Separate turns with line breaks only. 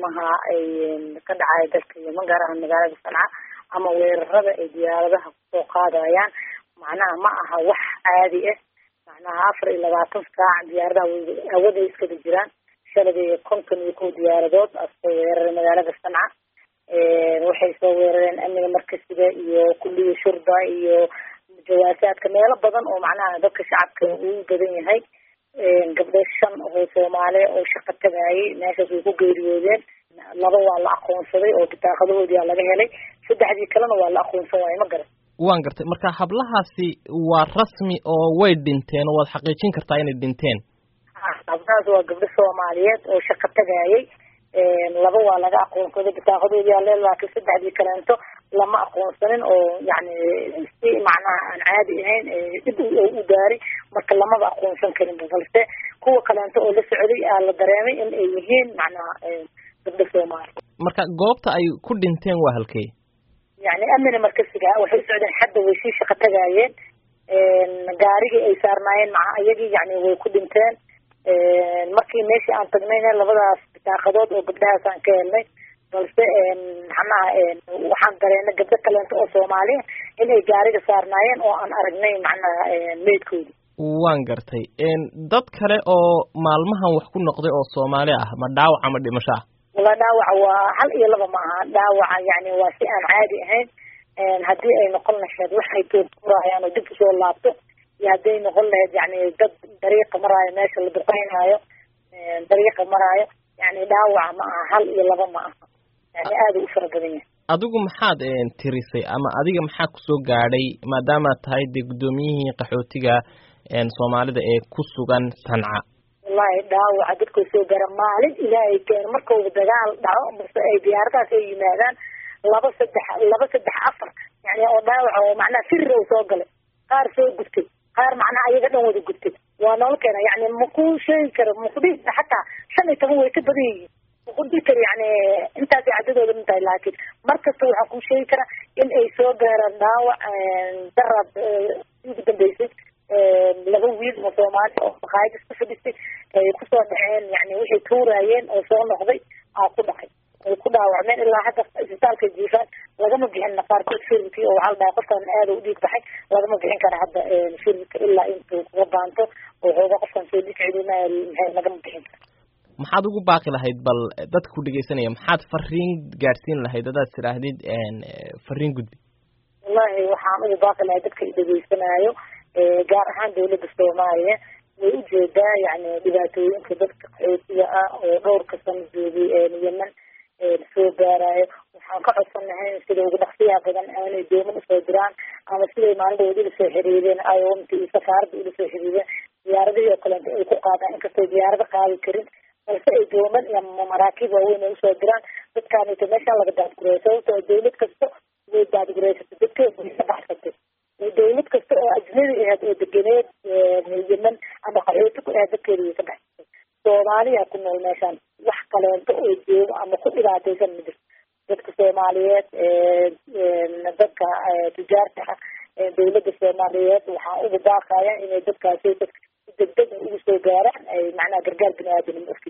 duqeymaha ay ka dhacaya dalka yeman gaar ahaan magaalada sanca ama weerarada ay diyaaradaha kusoo qaadayaan macnaha ma aha wax caadi ah macnaha afar iyo labaatan saac diyaaradaha hawada iskada jiraan shalay konton iyo kow diyaaradood asoo weeraray magaalada sanca waxay soo weerareen amniga markasiga iyo kulliya shurda iyo jawaasaadka meelo badan oo macnaha dadka shacabka uu badan yahay gabdho shan oo soomaali oo shaqo tagaayay meeshaas way ku geeriyoodeen laba waa la aqoonsaday oo bitaaqadahoodii aa laga helay saddexdii kalena waa la aqoonsan waayo ma garan
waan gartay marka hablahaasi waa rasmi oo way dhinteen oo waad xaqiijin kartaa inay dhinteen
hablahaas waa gabdho soomaaliyeed oo shaqo tagaayay laba waa laga aqoonsaday bitaaqadoodii aa le laakiin saddexdii kaleento lama aqoonsanin oo yani si macnaha aan caadi ahayn dhib u gaaray marka lamaba aqoonsan karin balse kuwa kaleento oo la socday aa la dareemay in ay yihiin macnaha gabdho soomaali
marka goobta ay ku dhinteen waa halkey
yani amina markasiga waxay u socdeen xadda way sii shaqo tagaayeen gaarigii ay saarnaayeen maca iyagii yani way ku dhinteen markii meeshii aan tagnayna labadaas bitaaqadood oo gabdhahaas aan ka helnay balse macnaha waxaan dareenay gabdho kaleento oo soomaaliya in ay gaariga saarnaayeen oo aan aragnay macnaha meydkoodi
waan gartay dad kale oo maalmahan wax ku noqday oo soomaali ah ma dhaawac ama dhimasho ah
wala dhaawaca waa hal iyo laba ma aha dhaawaca yani waa si aan caadi ahayn haddii ay noqon lahayd waxay toogurayaan oo dib usoo laabto iyo hadday noqon lahayd yani dad dariiqa maraayo meesha la duqeynaayo dariiqa maraayo yani dhaawaca ma aha hal iyo laba ma aha yani aada u fara badan yahay
adigu maxaad tirisay ama adiga maxaa kusoo gaadhay maadaamaad tahay dee guddoomiyihii qaxootiga soomaalida ee ku sugan sanca
wallahi dhaawaca dadkoo soo gaara maalin ilaahay keeno markauba dagaal dhaco base ay diyaaradahaas ay yimaadaan laba saddex laba saddex afar yani oo dhaawaca oo macnaha firir oo soo galay qaar soo gubtay qaar macnaha ayaga dhan wada gubtay waa noola keena yani maku sheegi karo makudhihi xataa shan iyo toban way ka badan yihiin makudhihi karo yani intaasay caddadooda min tahay laakiin mar kasta waxaa kuu sheegi karaa in ay soo gaaraan dhaawac daraad ugu dambeysay laba wiil oo soomaali oo maqaayad isku fadhistay ay kusoo dhaceen yani waxay tuuraayeen oo soo noqday aa ku dhacay ay ku dhaawacmeen ilaa hadda isbitaalka jiifaan lagama bixin qaarkood firirkii oo waxaa la dhahay qofkan aada u dhiig baxay lagama bixin kara hadda firirka ilaa intuu kuga baanto oo xooga qofkan soo dhiig celinaya maxay lagama bixin kara
maxaad ugu baaqi lahayd bal dadka ku dhegeysanaya maxaad fariin gaadhsiin lahayd hadaad tidhaahdid fariin gudbi
wallahi waxaan ugu baaqi lahayd dadka i dhegeysanaayo gaar ahaan dawladda soomaaliya way ujeedaa yani dhibaatooyinka dadka qaxootiga ah oo dhowrka sano joogay yeman soo gaarayo waxaan ka codsanahay sida ugu dhaqsiyaha badan aanay dooman usoo diraan ama siday maalindhawood ila soo xiriireen iomta iyo safaaradda ila soo xiriireen diyaaradihii oo kaleeto ay ku qaadaan inkastay diyaarado qaadi karin balse ay dooman iyo maraakiib waaweyn ay usoo diraan dadkaanito meeshaan laga daadgureeyo sababtoo dawlad kasta way daadgureysatay dadkeeda way ka baxsatay dawlad kasta oo ajnabi ahayd oo degeneed yeman ama qaxooti ku ahayd dadkeeda way ka baxsatay soomaaliya ku nool meeshaan wax kaleento oo joogo ama ku dhibaataysan ma jirto dadka soomaaliyeed dadka tujaarta ah dawladda soomaaliyeed waxaa ugu baaqaya inay dadkaasi degdeg ugu soo gaaraan ay macnaha gargaar bini aadamnimo